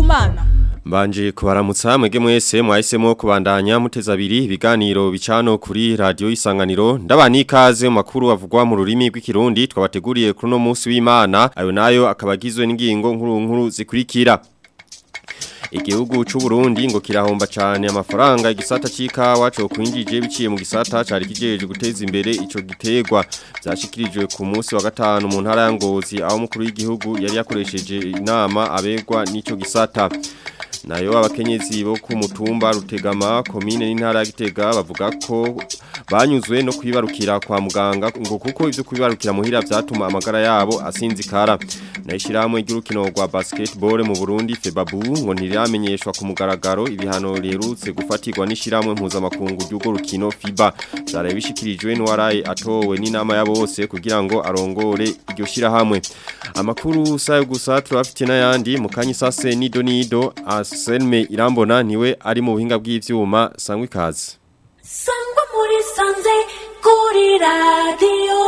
Kumana Mbanje kubaramutsa mwege mwese mwahisemo kubandanya muteza abiri ibiganiro bicano kuri radio isanganiro ndabani ikaze mu makuru avugwa mu rurimi rw'ikirundi twabateguriye kuri no munsi w'Imana ayo nayo akabagizwe n'ingingo nkuru nkuru zikurikira Igihugu c'u Burundi ngo kirahomba cyane amafaranga igisata c'ikawa cyo kwinjije biciye mu gisata cari kijeje guteza imbere ico gitegwa byashikirijwe ku munsi wa gatanu mu ntara ya Ngozi aho mukuru w'igihugu yari yakoresheje inama abegwa n'ico gisata nayo abakenyezi bo ku mutumba rutegama komine n'intara ya Gitega bavuga ko banyuzwe no kwibarukira kwa muganga ngo kuko ivyo kwibarukira muhira vyatuma amagara yabo asinzikara nayishiramwe ry'urukino rwa basketball mu Burundi Febabu ngo ntiramenyeshwa ku mugaragaro ibihano riherutse gufatirwa n'ishiramwe mpuzamakungu ry'ugo rukino FIBA zaraye bishikirijwe n'uwaraye atowe n'inama ya bose kugira ngo arongore iryo shirahamwe amakuru sayo gusa turafite n'ayandi mu kanyisase nido nido Selme Irambona niwe ari mu buhinga bw'ivyuma sangwa ikaze Sangwa muri sanze kuri radio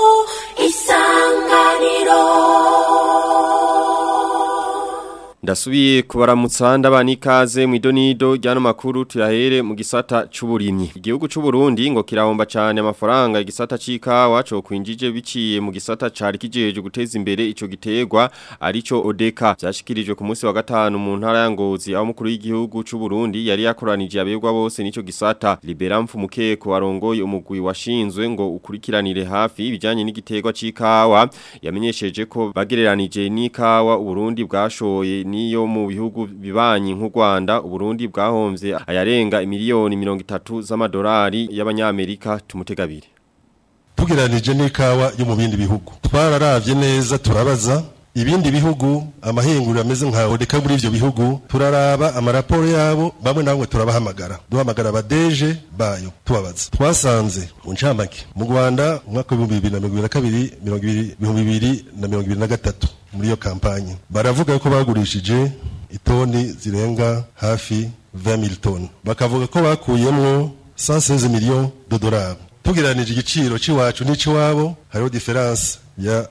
isanganiro Ndasubiye kubaramutsa ndabana ikaze mu idonido ryano makuru tuyahere mu gisata c'uburimyi. Igihugu c'u Burundi ngo kirahomba cyane amafaranga igisata c'ikawa cyo kwinjije biciye mu gisata cari kijeje guteza imbere ico gitegwa arico Odeka. Byashikirijwe ku munsi wa gatanu mu ntara ya Ngozi aho mukuru w'igihugu c'u Burundi yari yakoranije abegwa bose n'ico gisata. Libera Mfumukeko arongoye umugwi washinzwe ngo ukurikiranire hafi ibijanye n'igitegwa c'ikawa yamenyesheje ko bagereranije n'ikawa Uburundi bwashoye niyo mu bihugu bibanyi nk'u Rwanda Uburundi bwahomvye ayarenga miliyoni 30 z'amadolari y'abanyamerika tumutegabire tugereranije n'ikawa yo mu bindi bihugu twararavye neza turabaza ibindi bihugu amahinguriro ameze nka odeka muri ivyo bihugu turaraba amaraporo yabo bamwe na bamwe turabahamagara duhamagara abadeje bayo tubabaza twasanze mu ncamake mu rwanda umwaka w'ibihumbi bibiri na mirongo ibiri na kabiri mirongo ibiri ibihumbi bibiri na mirongo ibiri na gatatu muri iyo kampanye baravuga ko bagurishije itoni zirenga hafi 20 toni bakavuga ko bakuyemwo 116 millions de dollars tugereranije igiciro c'iwacu n'iciwabo hariho diferanse ya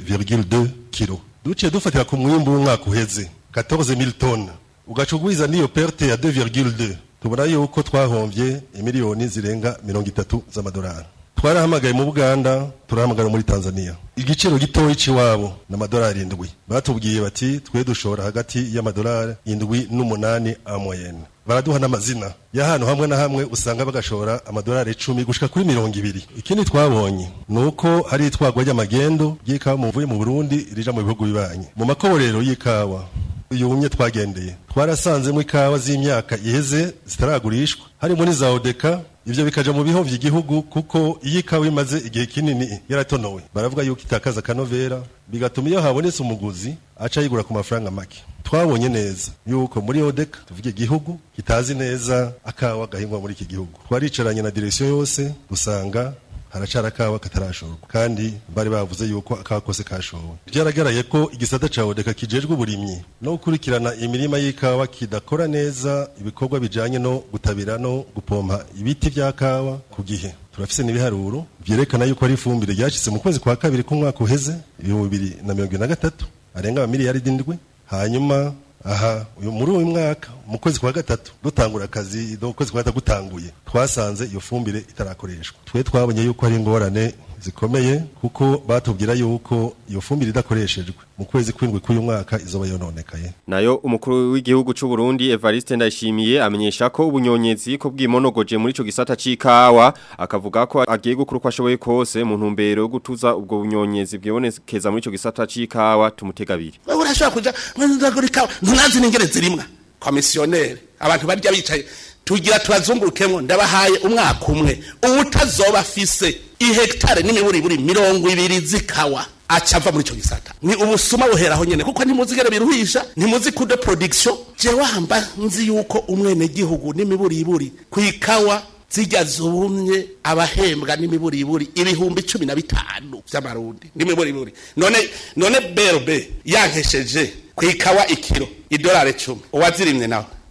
2,2 kilo duciye dufatira ku mwimbu w'umwaka uheze 14000 tonnes ugaca ugwiza n'iyo perte ya 2,2 tubona yuko twahomvye imiliyoni zirenga mirongo itatu z'amadolari twarahamagaye mu Buganda turahamagara muri Tanzania igiciro gitoyi ciwabo n'amadolari indwi batubwiye bati twe dushora hagati y'amadolari indwi n'umunani amoyenne baraduha n'amazina ya hano hamwe na hamwe usanga bagashora amadolari icumi gushika kuri mirongo ibiri ikindi twabonye nuko hari itwagwa ry'amagendo ry'ikawa muvuye mu Burundi rija mu bihugu bibanye mu makoborero y'ikawa yumye twagendeye twarasanzemo ikawa z'imyaka iheze zitaragurishwa harimo n'iza odeka ivyo bikaja mu bihovye igihugu kuko iyo ikawa imaze igihe kinini yaratonowe baravuga yuko itakaza akanovera bigatuma iyo habonetse umuguzi aca yigura ku mafaranga make twabonye neza yuko muri odeka tuvuge igihugu kitazi neza akawa gahingwa muri iki gihugu twaricaranye na direksiyo yose dusanga haracara akawa katarashorwa kandi bari bavuze yuko akawa kose kashowe byaragaraye ko igisata ca odeka kijejwe uburimyi no gukurikirana imirima y'ikawa kidakora neza ibikorwa bijanye no gutabira no gupompa ibiti vya kawa ku gihe turafise n'ibiharuro vyerekana yuko ari ifumbire ryashitse mu kwezi kwa kabiri k'umwaka uheze ibihumbi bibiri na mirongo ibiri na gatatu arenga amamiliyaridi indwi hanyuma aha uyu muri uyu mwaka mu kwezi kwa gatatu dutangura akazi no kwezi kwa gatatu gutanguye twasanze iyo fumbire itarakoreshwa twe twabonye yuko ari ingorane zikomeye kuko batubwira yuko iyo fumbire idakoreshejwe mu kwezi kwindwi k'uyu mwaka izoba yononekaye nayo umukuru w'igihugu c'u Burundi Evariste Ndayishimiye amenyesha ko ubunyonyezi ko bwimonogoje muri ico gisata c'ikawa akavuga ko agiye gukura uko ashoboye kose mu ntumbero yo gutuza ubwo bunyonyezi bwibonekeza muri ico gisata c'ikawa tumutegabire wewe urashobora kuja mwendagura ikawa ntunazi n'ingere zirimwa komisiyoneri abantu barya bicaye tugira tubazungurukemwo ndabahaye umwaka umwe uwutazoba afise ihegitare n'imiburiburi mirongo ibiri z'ikawa aca ava muri ico gisata ni ubusuma buheraho nyene kuko ntimuzi ingene biruhisha ntimuzi kude production jewe hamba nzi yuko umwenegihugu n'imiburiburi kw'ikawa zijya zumye abahembwa n'imiburiburi ibihumbi cumi na bitanu vy'amarundi n'imiburiburi none none berbe yankesheje kw'ikawa ikiro idolari cumi uwazirimye nawe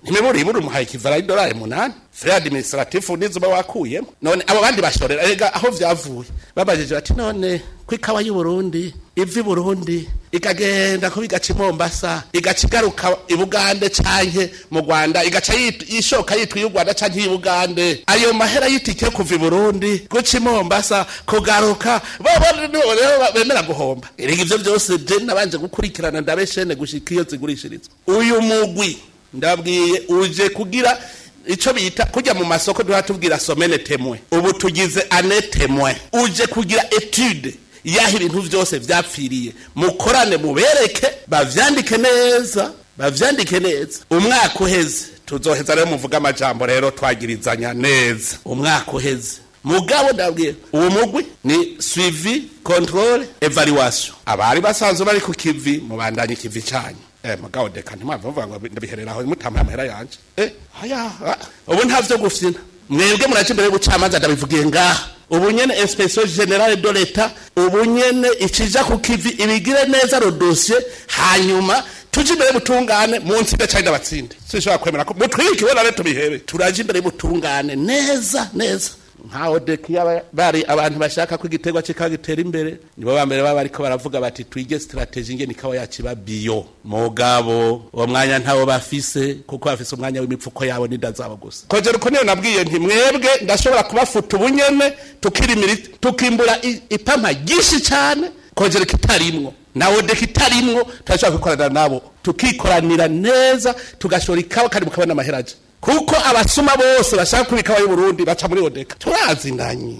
ntimiburi buri umuhaye ikivara y'idolari munani frais administratif nizuba wakuyemo none abo bandi bashorera ega aho vyavuye babajije bati none ko ikawa y'u Burundi iva i Burundi ikagenda ko bigaca i Mombasa igaca igaruka i Bugande canke mu Rwanda igaca yit- yishoka yitwa iy'u Rwanda canke iy'i Bugande ayo mahera y'itike yo kuva i Burundi guca i Mombasa kugaruka bobo nibo rero bemera guhomba erega ivyo vyose je nabanje gukurikirana ndabeshene gushika iyo zigurishirizwa uyu mugwi ndabwiye uje kugira ico bita kujya mu masoko duha tubwira somene temwe ubu tugize ane temwe uje kugira etude yaho ibintu vyose vyapfiriye mukorane mubereke bavyandike neza bavyandike neza umwaka uheze tuzoheza rero muvuga amajambo rero twagirizanya neza umwaka uheze mugabo ndabwiye uwo mugwi ni suivi controle evaluation abari basanzwe bari ku kivi mubandanye ikivi canyu Eh, mugabo deka ntimwava muvuga ngo ndabiherera aho mutampaye amahera yanje eh haya ah, ubu ntavyo gufyina mwebwe muraje imbere y'ubucamanza ndabivugiye ngaha ubu nyene inspection generale de l'etat ubu nyene ikija ku kivi ibigire neza ro dossier hanyuma tuje imbere y'ubutungane mu nsinga cyangwa abatsinde sinshobora kwemera ko mutwike na leta bihebe turaje imbere y'ubutungane neza neza nkaho deki yaba bari abantu bashaka ko igiterwa kikaba gitera imbere nibo ba mbere baba bariko baravuga bati twige strategy ngene ikawa yacu iba bio mugabo uwo mwanya ntawo bafise kuko bafise umwanya w'imipfuko yabo n'inda zabo gusa kongera uko niyo nabwiye nti mwebwe ndashobora kubafuta ubunyene tukirimira tukimbura i- ipampa ryinshi cyane kongera kitarimwo nawe deki itarimwo turashobora kwikorana nabo tukikoranira neza tugashora ikawa kandi mukabona amaheraje kuko abasuma bose bashaka kuba ikawa y'uburundi baca muri odeka turazindanye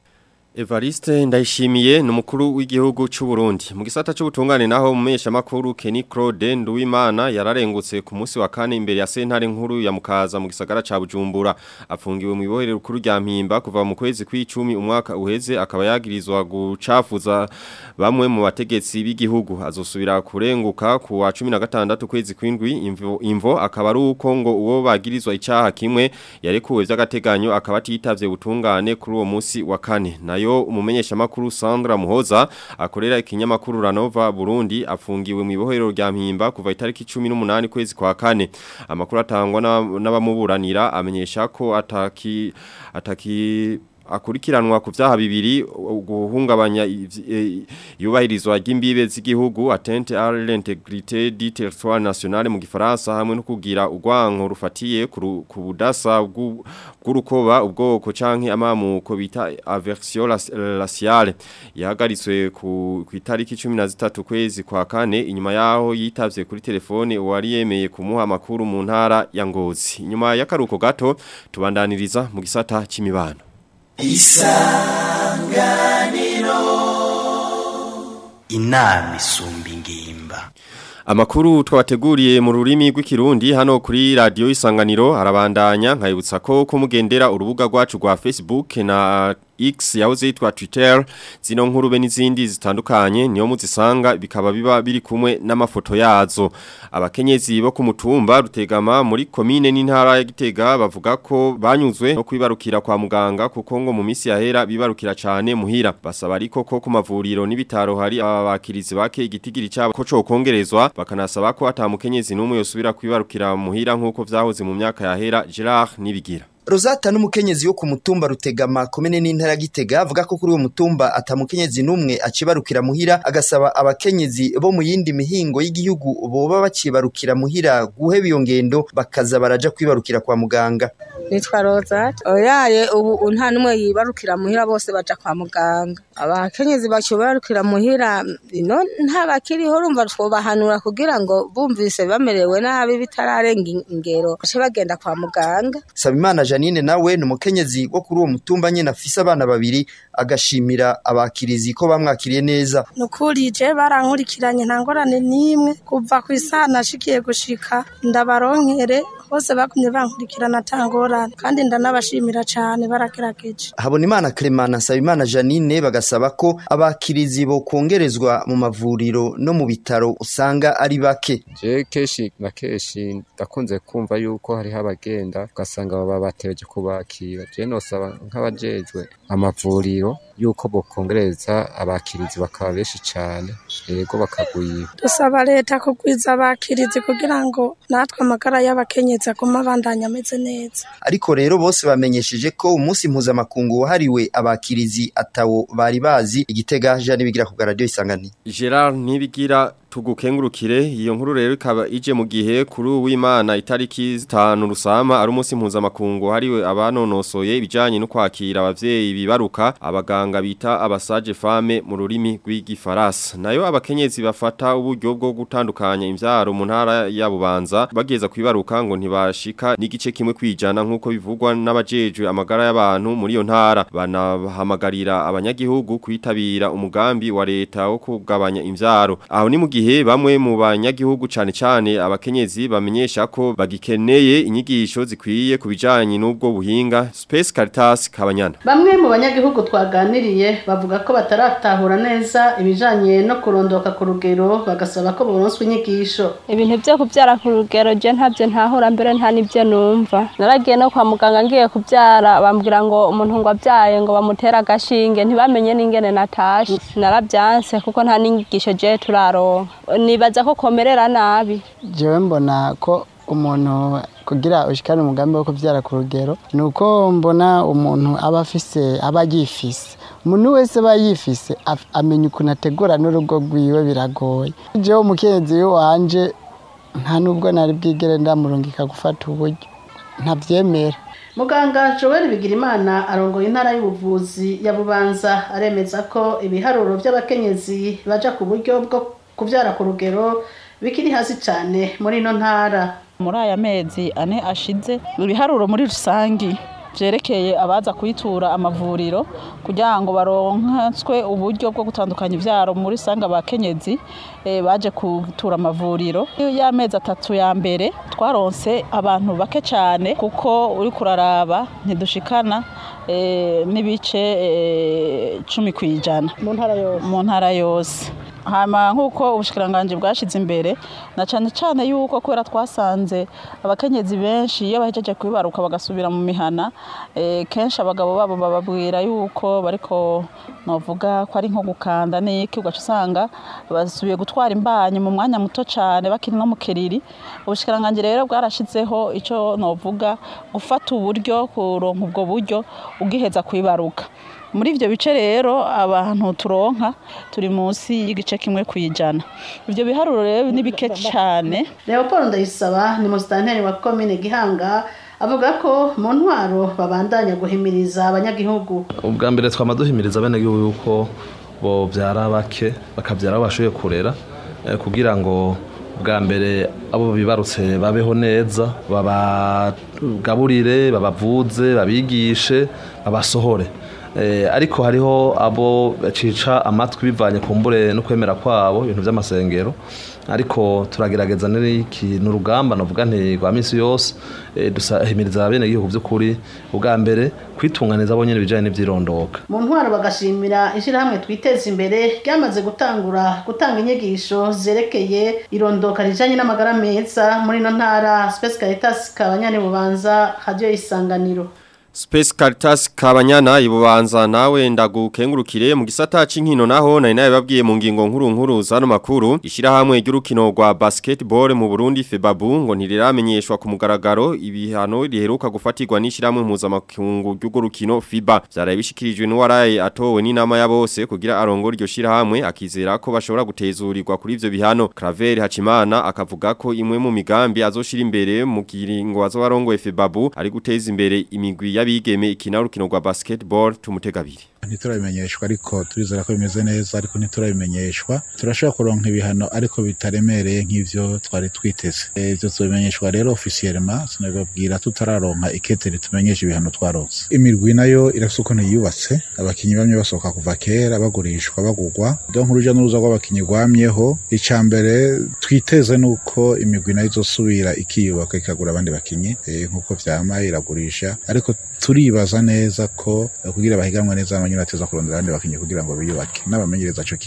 Evariste ndayishimiye ni umukuru w'igihugu cy'u Burundi mu gisata cy'ubutungane naho umesha makuru Kenny Claude Nduwimana yararengutse ku munsi wa kane imbere ya sentare nkuru ya Mukaza mu gisagara ca Bujumbura afungiwe mu ibohero rukuru rya Mpimba kuva mu kwezi kw'icumi umwaka uheze akaba yagirizwa gucafuza bamwe mu bategetsi b'igihugu azosubira kurenguka ku wa 16 kwezi kw'indwi imvo, imvo akaba ari uko ngo uwo bagirizwa icaha kimwe yarekuwe vy'agateganyo akaba atitavye butungane kuri uwo munsi wa kane nayo umumenyesha makuru Sandra Muhoza akorera ikinyamakuru Ranova Burundi afungiwe mu ibohero rya Mpimba kuva itariki 18 kwezi kwa kane amakuru atangwa na- n'abamuburanira amenyesha ko ataki ataki akurikiranwa ku vyaha bibiri guhungabanya ivy- eh, yubahirizwa ry'imbibe z'igihugu atteinte à l'intégrité du territoire national mu gifaransa hamwe no kugira urwanko rufatiye ku ru- ku budasa bw'u- bw'urukoba ubwoko canke amamuko bita aversion raci- raciale yahagaritswe ku ku itariki 13 kwezi kwa kane inyuma yaho yitavye kuri telefone uwari yemeye kumuha amakuru mu ntara ya Ngozi inyuma y'akaruko gato tubandaniriza mu gisata c'imibano inama isumba ingimba Amakuru twabateguriye mu rurimi rw'ikirundi hano kuri radio isanganiro arabandanya nkayibutsa ko kumugendera urubuga rwacu rwa Facebook na X yahoze yitwa Twitter zino nkuru be n'izindi zitandukanye niyo muzisanga bikaba biba biri kumwe n'amafoto yazo abakenyezi bo ku mutumba rutegama muri komine n'intara ya Gitega bavuga ko banyuzwe no kwibarukira kwa muganga kuko ngo mu misi yahera bibarukira cyane muhira basaba ariko ko ku mavuriro n'ibitaro hari abakirizi bake igitigiri cyabo ko cokongerezwa bakanasaba ko atamukenyezi n'umwe yosubira kwibarukira muhira nkuko vyahoze mu myaka yahera Gerard nibigira Rosata n'umukenyezi wo ku mutumba rutegama komene n'intara ya Gitega avuga ko kuri uwo mutumba atamukenyezi numwe acibarukira muhira agasaba abakenyezi bo mu yindi mihingo y'igihugu boba bacibarukira muhira guheba iyo ngendo bakaza baraja kwibarukira kwa muganga nitwa Rosate oyaye ubu nta numwe yibarukira muhira bose baja kwa muganga abakenyezi bacibarukira muhira ino nta bakiriho urumva twobahanura kugira ngo bumvise bamerewe nabi bitararenga ingero bace bagenda kwa muganga Sabimana Janine nawe ni umukenyezi wo kuri uwo mutumba nyene afise abana babiri agashimira abakirizi ko bamwakiriye neza nukuri je barankurikiranye nta ngorane n'imwe kuva ku isaha nashikiye gushika ndabaronkere bose bakumye bankurikirana atangorane kandi ndanabashimira cane barakerageje Habonimana Clement na Sabimana Janine bagasaba ko abakirizi bo kongerezwa mu mavuriro no mu bitaro usanga ari bake je keshi na keshi ndakunze kumva yuko hariho abagenda ugasanga baba bategereje kubakira je nosaba nk'abajejwe amavuriro yuko bokongereza abakirizi bakaba benshi cane yego bakagwira dusaba leta kugwiza abakirizi kugira ngo natwe amagara y'abakenyezi agume abandanya ameze neza ariko rero bose bamenyesheje ko umunsi mpuzamakungu wahariwe abakirizi atawo bari bazi igitega Jean bigira ku radio isanganiro Gerard Nibigira tugukengurukire iyo nkuru rero ikaba ije mu gihe kuri uwimana itariki 5 rusama ari umunsi mpuzamakungu hariwe abanonosoye ibijanye no kwakira abavyeyi bibaruka abaganga bita abasaje femme mu rurimi rw'igifaransa nayo abakenyezi bafata uburyo bwo gutandukanya imvyaro mu ntara ya Bubanza bageza kwibaruka ngo ntibashika n'igice kimwe kwijana nkuko bivugwa n'abajejwe amagara y'abantu muri iyo ntara banahamagarira abanyagihugu kwitabira umugambi wa leta wo kugabanya imvyaro aho ni mu gihe bamwe mu banyagihugu cane cane abakenyezi bamenyesha ko bagikeneye inyigisho zikwiye kubijanye n'ubwo buhinga Space Caritas Kabanyana Bamwe mu banyagihugu twaganiriye bavuga ko bataratahura neza ibijanye no kurondoka ku rugero bagasaba ko boronswa inyigisho. ibintu byo kubyara ku rugero je ntabyo ntahura mbere nta nibyo numva naragiye no kwa muganga ngiye kubyara bambwira ngo umuntu ngo abyaye ngo bamutera agashinge ntibamenye n'ingene natashe narabyanse kuko nta n'inyigisho je turaronka nibaza ko komerera nabi jewe mbona ko umuntu kugira ushikane umugambi wo kubyara ku rugero ni uko mbona umuntu aba afise aba yifise umuntu wese aba yifise af- amenya ukuntu ategura n'urugo rwiwe biragoye jewe umukenzi wanje nta nubwo nari bwigere ndamurungika gufata uburyo ntavyemera Muganga Joel Bigirimana arongoye intara y'ubuvuzi ya Bubanza aremeza ko ibiharuro by'abakenyezi baja ku buryo bwo kubyara ku rugero bikiri hasi cyane muri ino ntara. muri aya mezi ane ashize ibiharuro muri rusangi byerekeye abaza kuyitura amavuriro kugira ngo baronkeswe uburyo bwo gutandukanya ibyaro muri rusange abakenyezi eh, baje kutura amavuriro y'amezi atatu ya mbere twaronse abantu bake cyane kuko uri kuraraba ntidushikana eh, n'ibice eh, cumi ku ijana mu ntara yose mu ntara yose hama nk'uko ubushikiranganje bwashize imbere na cyane cyane yuko kubera twasanze abakenyezi benshi iyo bahejeje kwibaruka bagasubira mu mihana eh, kenshi abagabo babo bababwira yuko bariko novuga ko ari nko gukanda n'iki ugaca usanga basubiye gutwara imbanyi mu mwanya muto cyane bakiri no mu kiriri ubushikiranganje rero bwarashizeho icyo novuga gufata uburyo kuronka ubwo buryo ugiheza kwibaruka muri ibyo bice rero abantu turonka turi munsi y'igice kimwe ku ijana ibyo biharuro rero ni bike cyane Leopold Ndayisaba ni musitanteri wa komine Gihanga avuga ko mu ntwaro babandanya guhimiriza abanyagihugu. ubwa mbere twama duhimiriza abenegihugu yuko bovyara bake bakavyara abo bashoboye kurera eh, kugira ngo bwa mbere abo bibarutse babeho neza babagaburire babavuze babigishe babasohore Eh, ariko hariho abo bacica amatwi bivanye ku mbure no kwemera kwabo ibintu by'amasengero ariko turagerageza n'iki n'urugamba navuga nti rwa minsi yose eh, dusahimiriza abenegihugu by'ukuri ubwa mbere kwitunganiza bo nyene ibijanye n'ivyirondoka mu ntwaro bagashimira ishyirahamwe twiteza imbere ryamaze gutangura gutanga inyigisho zerekeye irondoka rijanye n'amagara meza muri ino ntara Space Caritas Kabanyane Bubanza Radio Isanganiro Space Caritas Kabanyana ibubanza nawe ndagukengurukire mu gisata c'inkino naho nari nawe babwiye mu ngingo nkuru nkuru zano makuru ishirahamwe ry'urukino rwa basketball mu Burundi Febabu ngo ntiriramenyeshwa ku mugaragaro ibihano riheruka gufatirwa n'ishirahamwe mpuzamakungu ry'urwo rukino FIBA vyaraye bishikirijwe n'uwaraye atowe n'inama ya bose kugira arongore iryo shirahamwe akizera ko bashobora gutezurirwa kuri ivyo bihano Claver Hacimana akavuga ko imwe mu migambi azoshira imbere mu kiringo azobarongoye Febabu ari guteza imbere imigwi y'abigeme ikina urukino rwa basketball tumutegabiri ntiturabimenyeshwa ariko turizera ko bimeze neza ariko ntiturabimenyeshwa turashobora kuronka ibihano ariko bitaremereye nk'ivyo twari twiteze Eh, ivyo tubimenyeshwa rero ofisiyelema sinabibabwira tutararonka ikete ritumenyesha ibihano twaronse imirwi nayo irafise ukuntu yiyubatse abakinyi bamwe basohoka kuva kera bagurishwa bagurwa donc uruja n'uruza rw'abakinyi rwamyeho ica mbere twiteze nuko imigwi nayo izosubira ikiyubaka ikagura abandi bakinyi eh, nk'uko vyama iragurisha ariko turibaza neza ko eh, kugira bahiganwe neza abanyene bateza kurondera abandi bakinyi kugira ngo biyubake n'abamenyereza co kimwe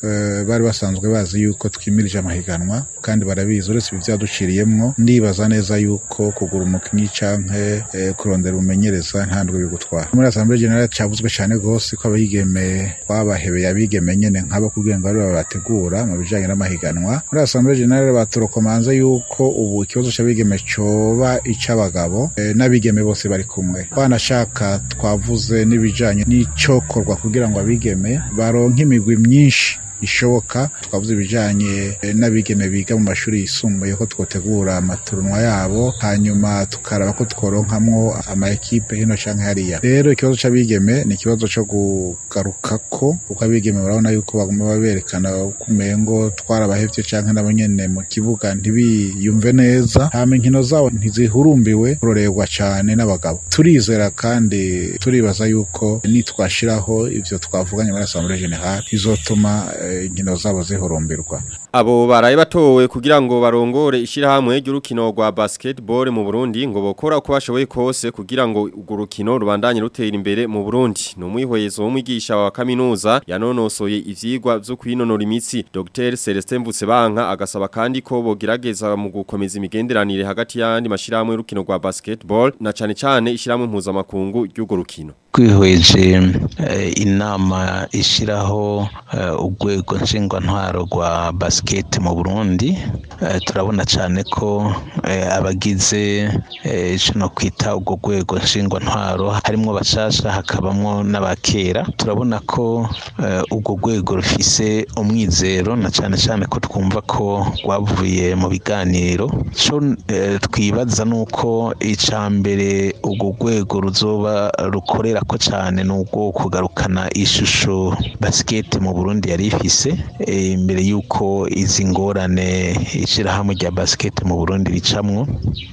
eh, bari basanzwe bazi yuko twimirije amahiganwa kandi barabizi uretse ibi byaduciriyemwo ndibaza neza yuko kugura umukinnyi canke eh, kurondera umumenyereza nta ndwi bigutwara muri asamblee generale cyavuzwe cyane rwose ko abigeme twabahebeye abigeme nyene nk'abo kugira ngo aribo babategura mu bijanye n'amahiganwa muri asamblee generale baturokomanze yuko ubu ikibazo c'abigeme coba ic'abagabo eh, n'abigeme bose bari kumwe banashaka twavuze n'ibijanye n'icokorwa kugira ngo abigeme baronke imigwi myinshi ishoboka twavuze ibijanye eh, n'abigeme biga mu mashuri yisumbuye ko twotegura amaturunwa yabo hanyuma tukaraba ko tworonkamwo ama ekipe hino canke hariya rero ikibazo c'abigeme ni ikibazo co kugarukako kuko abigeme barabona yuko baguma baberekana ko umengo twarabahevye canke nabo nyene mu kibuga ntibiyumve neza hama inkino zabo ntizihurumbiwe kurorerwa cane n'abagabo turizera kandi turibaza yuko nitwashiraho ivyo twavuganye muri assemblée générale bizotuma eh, inkino zabo zihurumbirwa Abo baraye batowe kugira ngo barongore ishirahamwe ry'urukino rwa basketball mu Burundi ngo bokora uko bashoboye kose kugira ngo urwo rukino rubandanye rutera imbere mu Burundi. No mwihwezo w'umwigisha wa kaminuza yanonosoye ivyigwa vyo kwinonora imitsi Dr Celestin Mvutsebanka agasaba kandi ko bogerageza mu gukomeza imigenderanire hagati y'andi mashirahamwe y'urukino rwa basketball na cane cane ishirahamwe mpuzamakungu ry'urwo rukino. twihweje eh, inama ishiraho eh, urwego nshingwantwaro rwa basket mu Burundi eh, turabona cyane ko eh, abagize eh, ico no kwita urwo rwego nshingwantwaro harimwo bashasha hakabamwo n'abakera turabona ko eh, urwo rwego rufise umwizero na cyane cyane ko twumva ko rwavuye mu biganiro co eh, twibaza nuko ica mbere urwo rwego ruzoba rukorera ko cyane nubwo kugarukana ishusho basket mu Burundi yari ifise eh, imbere yuko izi ngorane ishirahamwe rya basket mu Burundi ricamwo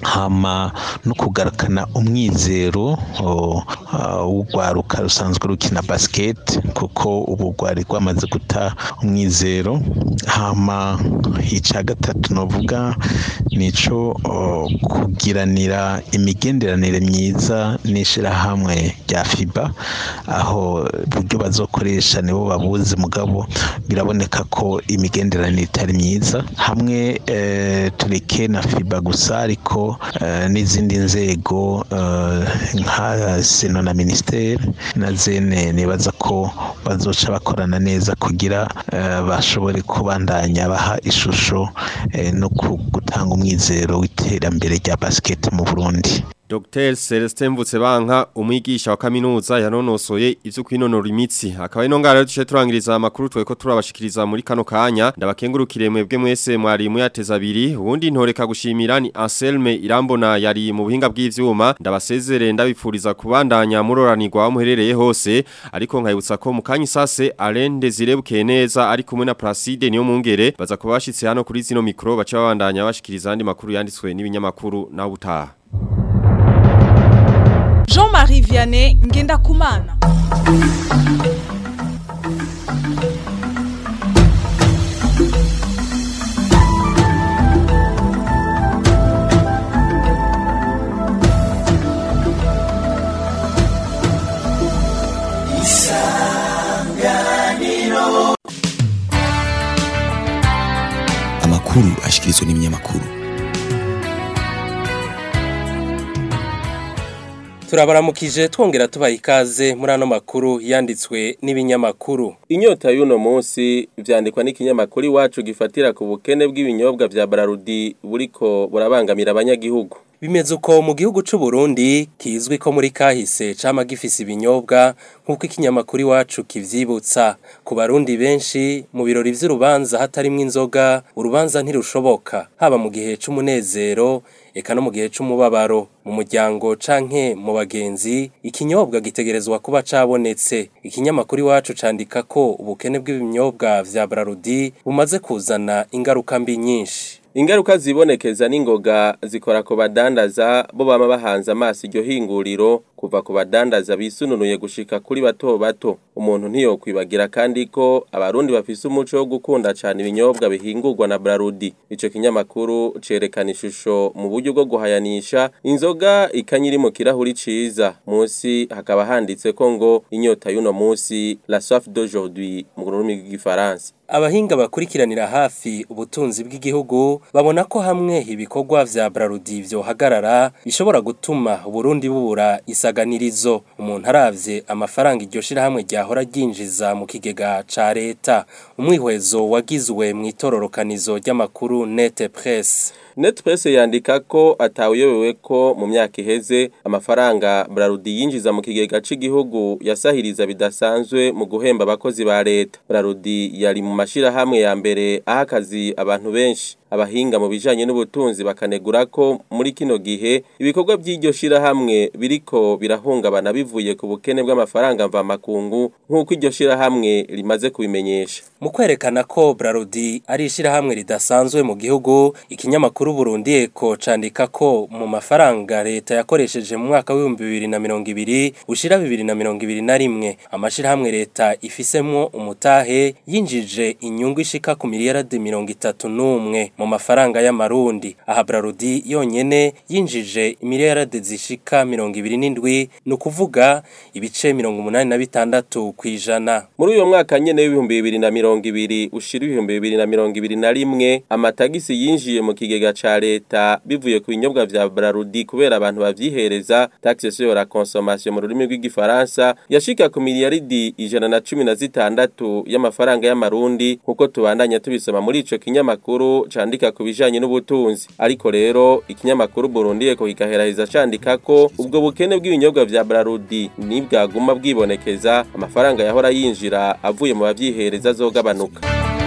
hama no kugarukana umwizero o, ah, w'urwaruka rusanzwe rukina basket kuko ubu rwari rwamaze guta umwizero hama ica gatatu novuga nico o, kugiranira imigenderanire myiza n'ishirahamwe rya FIBA aho uburyo bazokoresha nibo babuzi mugabo biraboneka ko imigenderanire itari myiza hamwe eh, tureke na FIBA gusa ariko eh, n'izindi nzego eh, nka seno na ministeri na zene nibaza ko bazoca bakorana neza kugira eh, bashobore kubandanya baha ishusho eh, no ku- gutanga umwizero w'iterambere rya basket mu Burundi Dr. Celestin Mvutsebanka umwigisha wa kaminuza yanonosoye ivyo kwinonora imitsi akaba ino ngara duce turangiriza amakuru tweko turabashikiriza muri kano kanya ndabakengurukire mwebwe mwese mwari muyateza abiri ubundi ntoreka gushimira ni Anselme Irambona yari mu buhinga bw'ivyuma ndabasezere ndabipfuriza kubandanya muroranirwa muherereye hose ariko nkayibutsa ko mu kanya isase Alain Desire Bukeneza ari kumwe na Placide niyo mungere baza kuba bashitse hano kuri zino mikro baca babandanya bashikiriza andi makuru yanditswe n'ibinyamakuru na ubutaha Jean-Marie Vianney Ngendakumana amakuru ashikirizwa n'ibinyamakuru turabaramukije twongera tubaha ikaze muri ano makuru yanditswe n'ibinyamakuru inyota y'uno munsi vyandikwa n'ikinyamakuru iwacu gifatira ku bukene bw'ibinyobwa vya Brarudi buriko burabangamira abanyagihugu bimeze uko mu gihugu c'u Burundi kizwi ko muri kahise cama gifise ibinyobwa nk'uko ikinyamakuru iwacu kivyibutsa ku barundi benshi mu birori vy'urubanza hatarimwo inzoga urubanza ntirushoboka haba mu gihe c'umunezero eka no mu gihe c'umubabaro mu muryango canke mu bagenzi ikinyobwa gitegerezwa kuba cabonetse ikinyamakuru iwacu candika ko ubukene bw'ibinyobwa vya Brarudi bumaze kuzana ingaruka mbi nyinshi ingaruka zibonekeza n'ingoga zikora ku badandaza bo bama bahanze amaso iryo hinguriro kuva ku badandaza bisununuye gushika kuri bato bato umuntu ntiyokwibagira kandi ko abarundi bafise umuco wo gukunda cyane ibinyobwa bihingurwa na Brarudi ico kinyamakuru cerekana ishusho mu buryo bwo guhayanisha inzoga ikanyiri mu kirahuri ciza munsi hakaba handitse ko ngo inyota y'uno munsi la soif d'aujourd'hui mu rurimi rw'igifaransa abahinga bakurikiranira hafi ubutunzi bw'igihugu babona ko hamwe ibikorwa vya Brarudi vyohagarara bishobora gutuma Burundi bubura isaganirizo umuntu aravye amafaranga iryo shirahamwe ryahora ryinjiza mu kigega ca leta umwihwezo wagizwe mu itororokanizo ry'amakuru Net Press Net Press yandika ko atawuyobewe ko mu myaka iheze amafaranga Brarudi yinjiza mu kigega c'igihugu yasahiriza bidasanzwe mu guhemba abakozi ba leta Brarudi yari mu mashirahamwe ya mbere aha akazi abantu benshi abahinga mu bijanye n'ubutunzi bakanegura ko muri kino gihe ibikorwa by'iryo shirahamwe biriko birahungabana bivuye ku bukene bw'amafaranga mvamakungu nk'uko iryo shirahamwe rimaze kubimenyesha mu kwerekana ko Brarudi ari ishirahamwe ridasanzwe mu gihugu ikinyamakuru Burundi Eko candika ko mu mafaranga leta yakoresheje mu mwaka w'ibihumbi bibiri na mirongo ibiri ushira bibiri na mirongo ibiri na rimwe amashirahamwe leta ifisemwo umutahe yinjije inyungu ishika ku miliyaradi mirongo itatu n'umwe mu mafaranga y'amarundi aha Brarudi yonyene yinjije miliyarade zishika mirongo ibiri n'indwi ni ukuvuga ibice mirongo umunani na bitandatu kw'ijana muri uyo mwaka nyene w'ibihumbi bibiri na mirongo ibiri ushira ibihumbi bibiri na mirongo ibiri na rimwe amatagisi yinjiye mu kigega ca leta bivuye ku binyobwa vya Brarudi kubera abantu bavyihereza taxe sur la consommation mu rurimi rw'igifaransa yashika ku miliyaridi ijana na cumi na zitandatu y'amafaranga y'amarundi nkuko tubandanya tubisoma muri ico kinyamakuru candika ku bijanye n'ubutunzi ariko rero ikinyamakuru Burundi eko kikaheraheza candika ko ubwo bukene bw'ibinyobwa vya Brarudi nibwaguma bwibonekeza amafaranga yahora yinjira avuye mu bavyihereza azogabanuka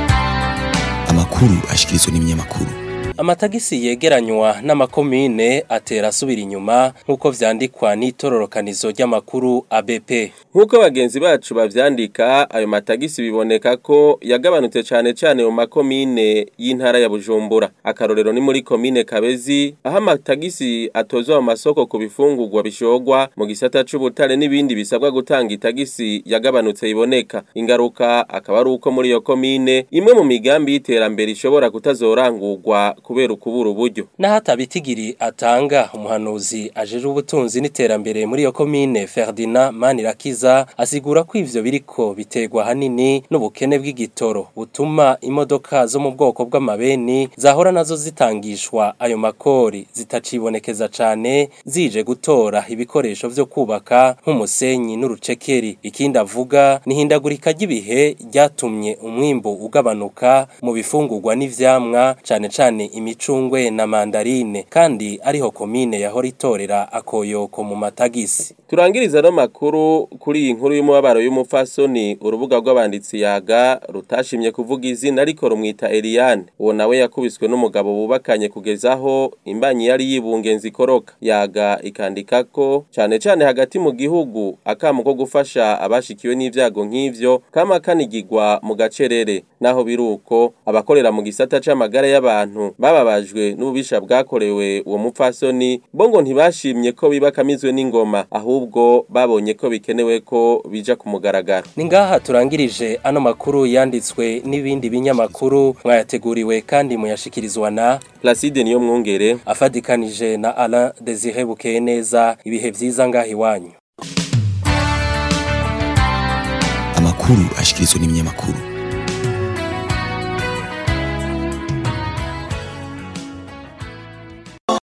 amakuru ashikirizwa n'ibinyamakuru amatagisi yegeranywa n'amakomine atera asubira inyuma nk'uko vyandikwa n'itororokanizo ry'amakuru ABP nk'uko bagenzi bacu bavyandika ayo matagisi biboneka ko yagabanutse cane cane mu makomine y'intara ya Bujumbura akarorero ni muri komine Kabezi aho amatagisi atozwa mu masoko ku bifungurwa bishogwa mu gisata c'ubutare n'ibindi bisabwa gutanga itagisi yagabanutse iboneka ingaruka akaba ari uko muri iyo komine imwe mu migambi y'iterambere ishobora kutazorangurwa kubera ukubura uburyo naho atabitigiri atanga umuhanuzi ajeje ubutunzi n'iterambere muri iyo komine Ferdinand Manirakiza asigura ko ivyo biriko biterwa hanini n'ubukene bw'igitoro butuma imodoka zo mu bwoko bw'amabeni zahora nazo zitangishwa ayo makori zitacibonekeza cane zije gutora ibikoresho vyo kubaka nk'umusenyi n'urucekeri ikindi avuga ni hindagurika ry'ibihe ryatumye umwimbo ugabanuka mu bifungurwa n'ivyamwa cane cane imicungwe na mandarine kandi ariho komine yahora itorera akoyoko mu matagisi turangiriza no makuru kuri iyi nkuru y'umubabaro y'umupfasoni urubuga rw'abanditsi yaga rutashimye kuvuga izina ariko rumwita Eliane uwo nawe yakubiswe n'umugabo bubakanye kugezaho imbanyi yari yibungenza ikoroka yaga ikandika ko cyane cyane hagati mu gihugu akamu ko gufasha abashikiwe n'ivyago nk'ivyo kama kanigirwa mu gacerere naho biruko abakorera mu gisata c'amagara y'abantu bababajwe n'ububisha bwakorewe uwo mupfasoni bo ngo ntibashimye ko bibakamizwe n'ingoma ahubwo babonye ko bikenewe ko bija ku mugaragaro ni ngaha turangirije ano makuru yanditswe n'ibindi binyamakuru mwayateguriwe kandi muyashikirizwa na Placide niyo mwungere afadikanije na Alain Desire Bukeye neza ibihe vyiza ngaha iwanyu amakuru ashikirizwa n'ibinyamakuru